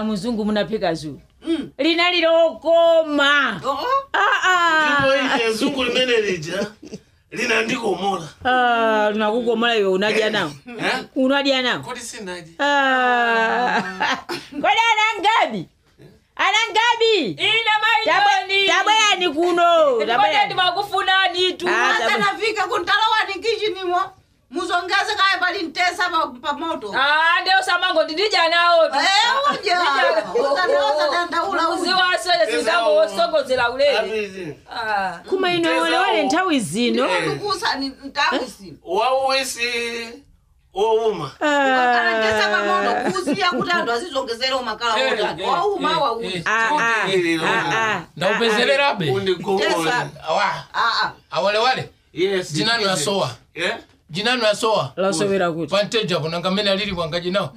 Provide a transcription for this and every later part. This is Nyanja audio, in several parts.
muzungu munaphika zulu Mm. linali lokoma Oh, Ah, ah. ndipo ije zungu limene lija linandikomola Ah, unakukomola iwe unadya nawo Eh? unadya nawo kodi sinaji Ah. kodi anangabi anangabi ine maijoni tabwerani kuno ndibonye tabwerani ndimakufunani tu Ah, asa tabwe- nafika kuntalowani kichinimo muzongeze kaya pali mtesa pa- pa moto Ah, ndio samango ndidija nawo tu. Eh, uja. Utandaoza dandaula uzi uja. waswele singango wosogozela ulele apizi Ah. kuma ino walewale nthawi zino Kusa ni ntawisi. wauwisi owuma Anatesa pa moto kusiya kuti anthu azizongezera umakala otani. Wauma wauzi. Ah, ah, ah, ah. ndaupezererabe undigomola awa Ah, ah. awalewale yes jinani ipizi. yasowa Eh? jinani yasowa lasowera kuti panteja kunanga mene alili kwanga jinawo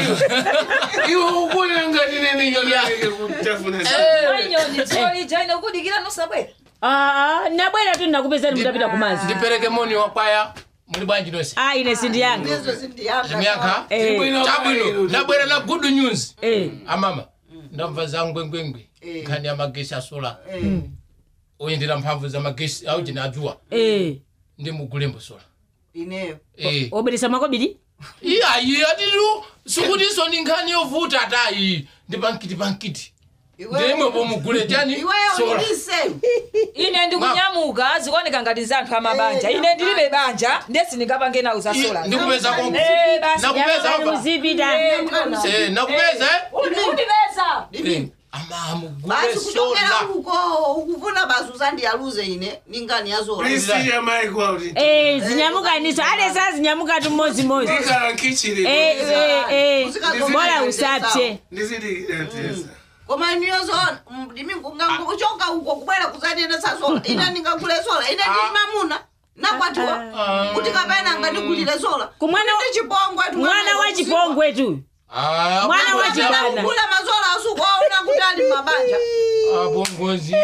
iwe ukunanga tinene nyonake kutafuna Manyoni tsoli jaine ukudikira nosabwera. Ah, ah, nabwera tu ndakupezani mutapita kumazi ndipereke moni wakwaya muli bwanji nonse ah ine sindiyanga Ndizo zindiyanga. zimyaka Eh, chabwino ndabwera na good news eh. amama ndamva za ngwengwengwe Eh. nkhani ya magesi asola Eh. oyendera mphamvu za magesi auchina ajuwa eh. ndi mugulembo sola Ineyo. Eh. obweresa makobiri iyayi atitu sikutiso ndi nkhani yovuta atayi ndi pankiti pankiti ndimwe pomugule chani Iweyo sola ndisemu. ine ndikunyamuka zikuoneka ngati za anthu amabanja ine ndilibe banja ndesi ndingapange nawo za sola ndikupeza kongo Eh, basi nakupeza Yabani apa muzipita Eh, nakupeza eh? undipeza Eh, ama mugule Basi kuchokera sola uko ukufuna basi uzandiyaluze ine ningani yazola. prisiya maiko auti Eh, zinyamukaniso alesa zinyamuka tu mmozimozi ikala nkichiri Eh, eh, eh. Usikazo- bora usapse ndizidikira tesa koma iniyo zona ndimi kuchoka uko kubwera kuzandienda sasola ine ndingagule sola ine ndili mamuna nakwatiwa kuti kapena ngandigulire sola Kumwana wa- Kuti chipongwe tu mwana wa chipongwe tu Ah, Mwana bongozi wa chibana. apa- kugula masola asukuaona kuti ali mabanja ah, bongozi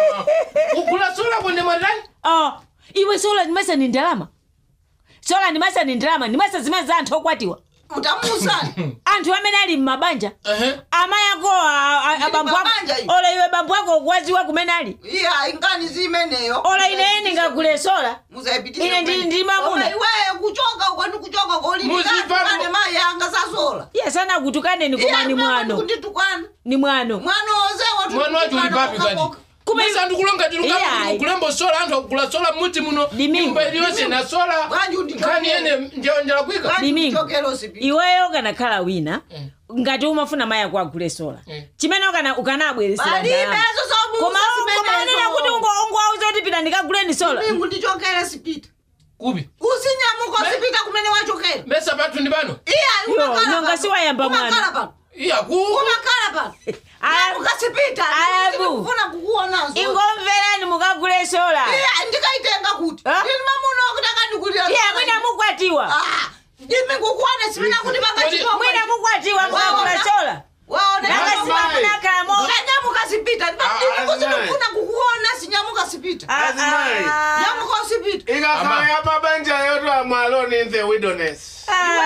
kugula sola kwene mwatani oh, iwe sola ndimasa ni ndalama sola ndimasa ni ndalama ndimasa zimene za anthu okwatiwa mutamusani anthu amene ali mmabanja Ehe. amayi ako a- a- Ndili abambo ako mabanja iyi. ola iwe bambo ako ukwaziwa kumene ali iya ingani zimeneyo ola ine ndingagule sola muzayipitise Ine ndi- kumene. ndi mamuna. Koma iweyo kuchoka uko ndikuchoka Muzipa- kolini mayi anga sasola iye sanakutukaneni koma ni mwano kunditukana ni mwano mwana ozewa mwana wacho uli papi kani Kuma- masa ndikulonga Iya. tilukakulembo sola anthu akugula sola mmuti muno Dimingo. nyumba iliyonse na sola Bwanji undichokera. nkhani ene njalonjala kwika Dimingo. chokero sipi iweyo ukanakhala wina Eh. ngati umafuna mayi ako agule sola Eh. chimene ukana- ukanabweresera palibe ndalama ezo koma koma unena kuti ungo- ungowauza kuti pita ndikaguleni sola mingu ndichokere sipita kupi usinyamuka Me- sipita kumene wachokera mesa pathu ndi pano iya Yo, nonga siwayamba mwana. umakhala pano iya ku umakhala pano Aya- nyamuka sipita Ayabu. ndikufuna kukuonanso ingomverani mukagule sola iya ndikaitenga kuti Ah? ndini mamuna kuti akandikulira iye mwina mukwatiwa ndimi kukuona sipina kuti Kodi- mwina mukwatiwa mukagula sola waona nanga Mama, simakunakhalamo nyamuka sipita Ah, ndikufuna kukuona sinyamuka sipita Azimai. nyamuka usipita ikakhala ya mabanja yoto am alone in the wilderness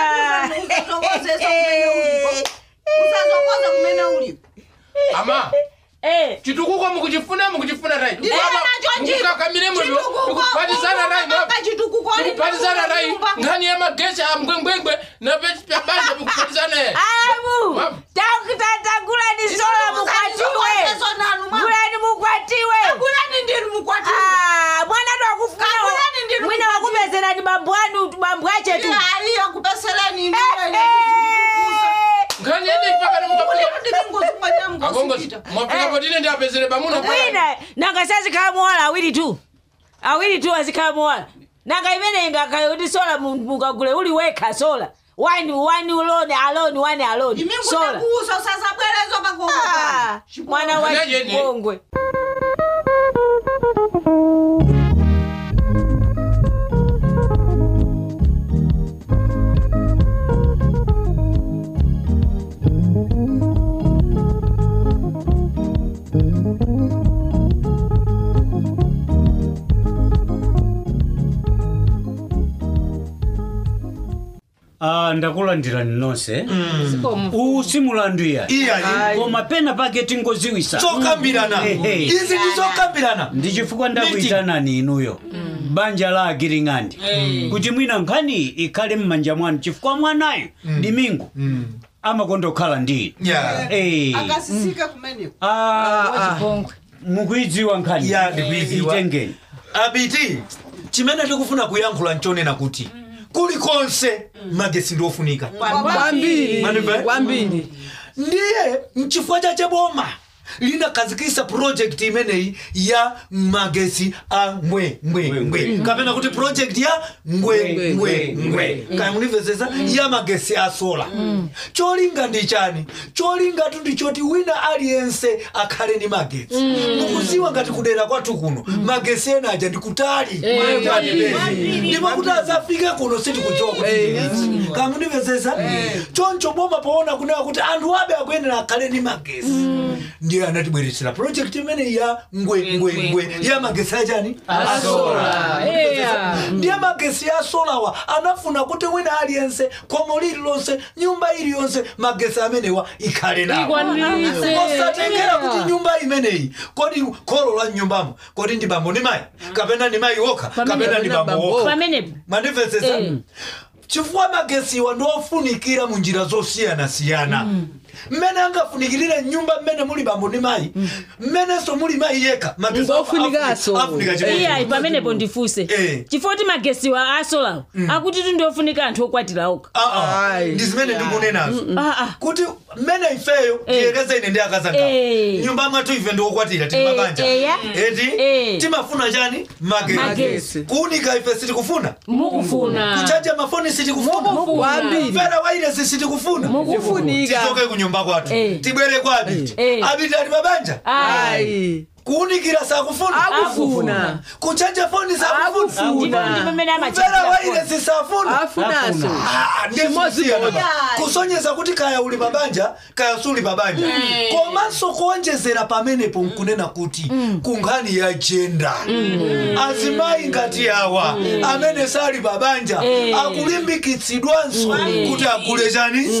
usazokoza kumene uliko ama chitukuko mukuchifuna mukuchifuna rai mukakamire muno mukupatizana rai mukupatizana rai nkhani ya magesi a mgwengwengwe na pabanja mukupatizana ye abu Mama. takutagulani sola mukwatiwe gulani mukwatiwe Ah, mwana tu Kagulani ndinu akufuna mwina mukwatiwe. wakupezerani bambo anu bambo ache tu nkhani yene ipakana mukapika akongozi mwapika potine ndi apezere pamuna mwina nanga sazikhala muwala awiri tu awiri tu azikhala muwala nanga imene ingakhala kuti sola mu- mukagule uli wekha sola wani wani alone alone wani alone sola Ah, mwana wa Mwana yeni. chipongwe Ah, ndakulandirani nonse uwu simulanduya Iya, koma pena pake tingoziwisa zokambirana Ehe. izi ndi zokambirana ndi chifukwa ndakuyitanani inuyo banja la agiring'andi kuti mwina nkhani ikhale m'manja mwanu chifukwa mwanayo ndi mingu amakonda kukhala ndi Yeah. Eh. akasisika kumeneko Ah, mukuyidziwa nkhani Ya, ndikuyidziwa. itengeni abiti chimene tikufuna kuyankhula nchonena kuti kulikonse magesi ndiofunika kwambiri Manimve? kwambiri ndiye mchifukwa chache boma linakazikisa project imeneyi ya magesi a ngwe ngwe ngwe kapena kuti project ya ngwe ngwe ngwe kaya munimvesesa ya magesi a sola cholinga ndi chani cholingatu ndichoti wina aliyense akhale ndi magesi mukuziwa ngati kudera kwathu kuno magesi ena aja ndikutali ndipo kuti azafike kuno sitikudziwa kuti ndiliti kaya munimvesesa choncho boma poona kunena kuti anthu abe akuyenera akhale ndi magesi ndiye anatibweretera project imene ya ngwe ngwe ngwe ya magesi achani ndiye magesi ya solawa anafuna kuti wina aliyense khomo lililonse nyumba iliyonse magesi amenewa ikhale nawo osatengera kuti nyumba imeneyi kodi kholo la nyumbamo kodi ndi bambo ndi mayi kapena ndi mayi wokha kapena ndi bambo wokha pamenepo mandimvetsesa Eh. chifukwa magesiwa ndiofunikira mu njira zosiyanasiyana mmene angafunikirire nyumba mmene muli bambo ndi mayi mmenenso muli mayi yekha magesi Ngofunikanso. afunika chimodzi. iyayi pamenepo ndifunse Eh. chifukwa kuti magesiwa asolawo akuti tundiofunika anthu okwatira okha Ah, ah. Ayi. ndi zimene ndikunenazo Ah, ah. kuti mmene ifeyo tiyekeza ine ndi akazanga Eh. nyumba mwathu ife ndiokwatira tili Eh, mabanja eh, ya. eti Eh. timafuna chani magesi Magesi. kuunika ife sitikufuna mukufuna kuchaja mafoni sitikufuna kwambiri mvera wairesi sitikufuna kufunika tichoke kunyumba kwathu Eh. tibwere kwa abiti Eh. abiti ali mabanja ayi ayi kuunikira sakufuna akufuna kuchaja foni sakufuna ndipo akufuna ndi pamene mvera amachitira wairesi safuna afunaso Ah, ndiye kusiyana ba. kusonyeza kuti kaya uli mabanja kaya suli mabanja komanso kuonjezera pamenepo nkunena kuti kunkhani ya jenda azimayi ngati awa amene sali mabanja akulimbikitsidwanso kuti agule chani magesi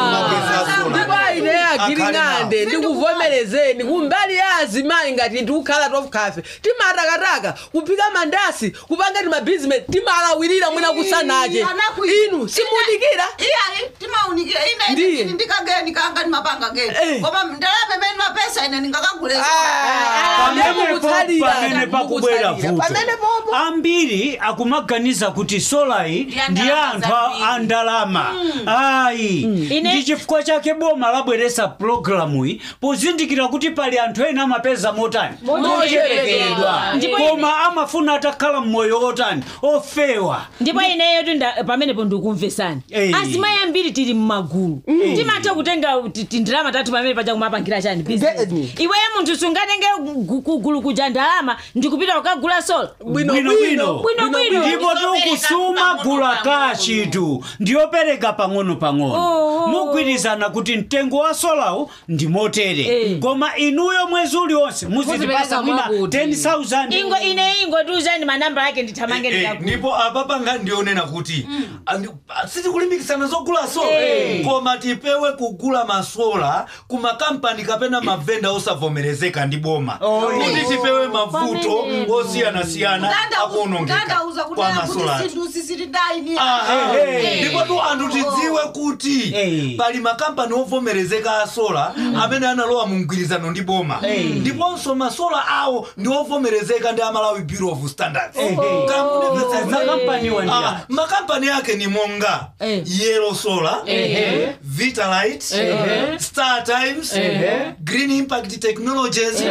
a sola. ndipo ine agiring'ande ndikuvomerezeni kumbali ya azimayi ngati tikukhala tofukafe timatakataka kuphika mandasi kupanga timabhizinesi timalawirira mwina kusanache inu simudikira iyayi timaunikira Ndiye. ine ndikageni kanga ndimapanga geni Eh. koma ndalama imene mapesa ine ndingakaguleza pamenepo pamene pakubwera vuto pamene popo ambiri akumaganiza kuti solayi Ndi ya ndi ndalama anthu zambiri. a ndalama ayi Ine- ndi chifukwa chake boma labweresa pulogalamuyi pozindikira kuti pali anthu ena amapeza motani mochepekedwa Ndipo koma amafuna atakhala mmoyo otani ofewa ndipo ineyo tinda pamenepo ndikumvesani Eh. azimayi ambiri tili mmagulu timatha kutenga ti- tindalama tathu pamene paja kumapangira chani business Ndeni. iweyo munthu sungatenge gu- kugulu kuja ndalama ndikupita kukagula sola bwinobwino Bwinobwino. ndipo tikusuma gula kachitu ndiyopereka pang'ono-pang'ono Oh. mugwirizana kuti mtengo wa solawu ndi motere Eh. koma inuyo mwezi uliwonse muzitipasa Muzipereka mwina mwakuti. 10000 ingo ine ingo tiuzani manamba ake ndithamange Eh, ndikagula ndipo apapa nga ndionena kuti andi- ah, sitikulimbikitsana zogula sola Eh. koma tipewe kugula masola ku makampani kapena mavenda osavomerezeka ndi boma kuti tipewe mavuto Pamene- osiyanasiyana akuonongeka ndandauza kwa kunena kuti masola sinthu sisitidayini Ah, ah. Eh, eh. ndipo tu anthu tidziwe kuti Eh. pali makampani ovomerezeka a sola amene analowa mu mgwirizano ndi boma ndiponso masola awo ndi ovomerezeka ndi amalawi bureau of standards Kamunipeseza. makampaniwa ndi Ah, makampani ake ni monga Eh. yellow solar vitalite star times green impact technologies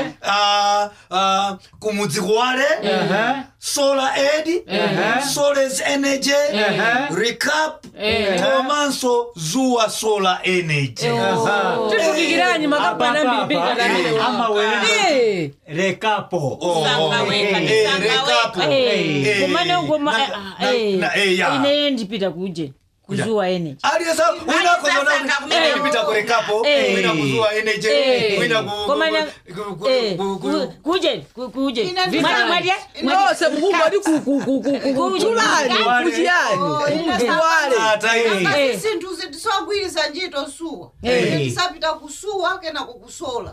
ah, ah, kumudzikwale solar aid solar energy recap komanso zuwa solar energy tifukikiranyi makampani ambiri amawere rekapo Oh, oh, weka, eh, nisanga recap. weka. Eh, komane ugoma na- na- na- eh, ya. ineyo ndipita kuje kuzuwa energy aliyesa wina kozona kumene kupita kurekapo Eh. wina kuzuwa energy Eh. wina ku- Koma na- ku- ku- Eh, ku- ku- ku- kuje ku- kuje Ina Mwati- ndifani. mwati- nonse mukungoti kuchulani kuchiyani kuwale Ata iyi. Eh. sinthu zitisagwirisa ntchito suwa Eh. ine tisapita kusuwa kenako kusola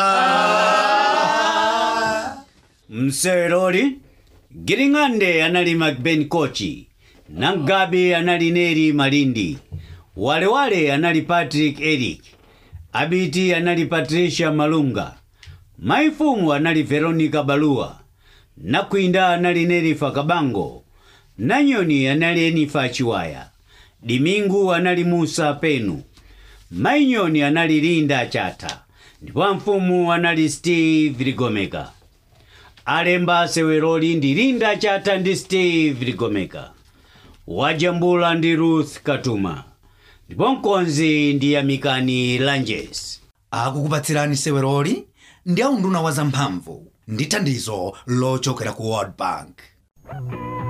Ah. mseweroli giring'ande anali macben kochi nangabi anali neri malindi walewale anali patrick eric abiti anali patricia malunga maifumu anali veronica balua nakwinda anali nerifa kabango nanyoni anali enifa chiwaya dimingu anali musa penu mainyoni anali linda chata ndipo mfumu anali steve ligomeka alemba seweroli ndi linda chata ndi steve ligomeka wajambula ndi ruth katuma ndipo mkonzi ndi yamikani lanjes akukupatsirani seweroli ndi aunduna wa zamphamvu ndi thandizo lochokera ku world bank